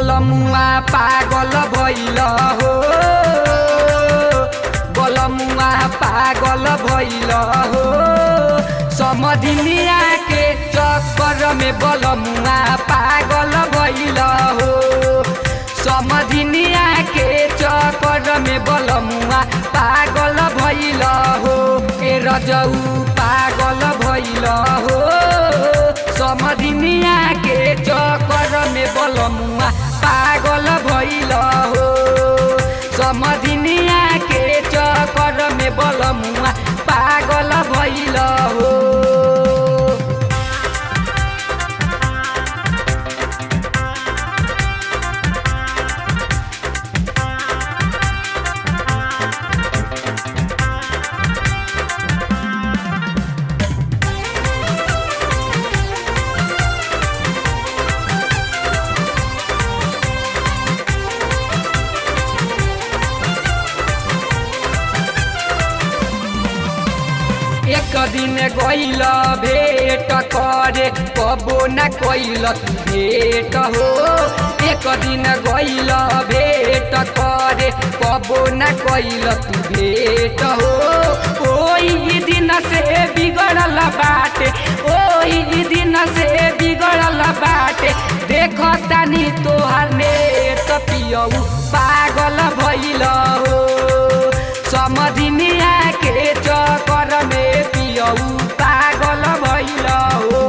बलमुआ पागल भइल हो बलमुआ पागल भइल हो समधिनिया के चक्कर में बलमुआ पागल भइल हो समधिनिया के चक्कर में बलमुआ पागल भइल हो ए रजऊ पागल भइल हो समधिनिया के चक्कर में बलमुआ पागल भइल हो समधिनिया के चक्कर में बलमुआ पागल भइल हो एक दिन गइल भेट करे कबो न कैल भेट हो एक दिन गइल भेट करे कबो न कैल भेट हो ओही दिन से बिगड़ल बाटे ओही दिन से बिगड़ल बाटे देख तानी तोहर नेत पियऊ पागल भइल हो समधिनिया के चक्कर में पियऊ पागल भइल हो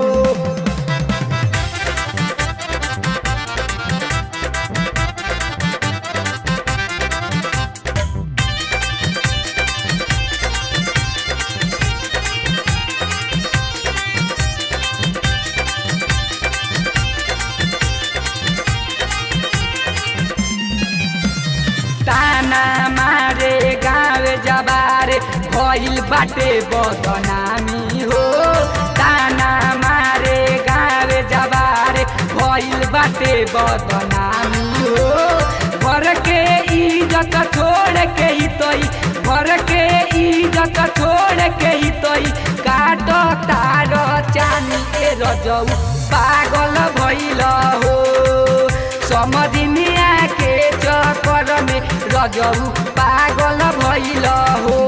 ताना मारे गाँव जबारे भइल बाटे बदनामी हो ताना मारे गाँव जबारे भइल बाटे बदनामी हो घर के इज्जत छोड़ के ही तोई घर के इज्जत छोड़ के ही तोई काट तार चानी ए रजऊ पागल भइल हो समधिनिया के चक्कर में रजऊ पागल भइल हो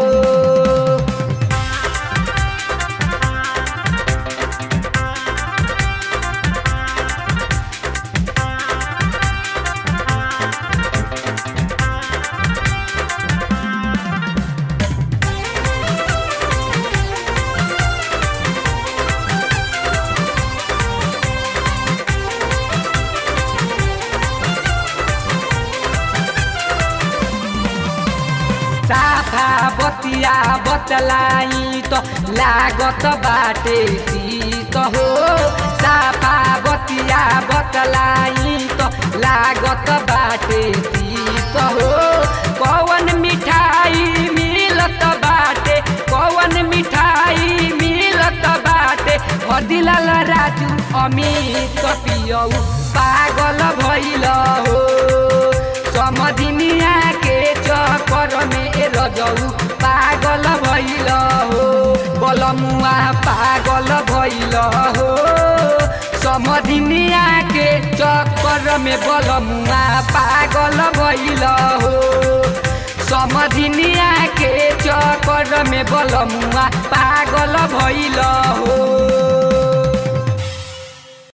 साफा बतिया बतलाई त लागत बाटे शीत हो साफा बतिया बतलाई त लागत बाटे शीत हो कौन मिठाई मिलत बाटे कौन मिठाई मिलत बाटे हदिलाल राजू अमित पियऊ पागल भइल हो समधिनिया के चक्कर में ए रजऊ पागल भइल हो बलमुआ पागल भइल हो समधिनिया के चक्कर में बलमुआ पागल भइल हो समधिनिया के चक्कर में बलमुआ पागल भइल हो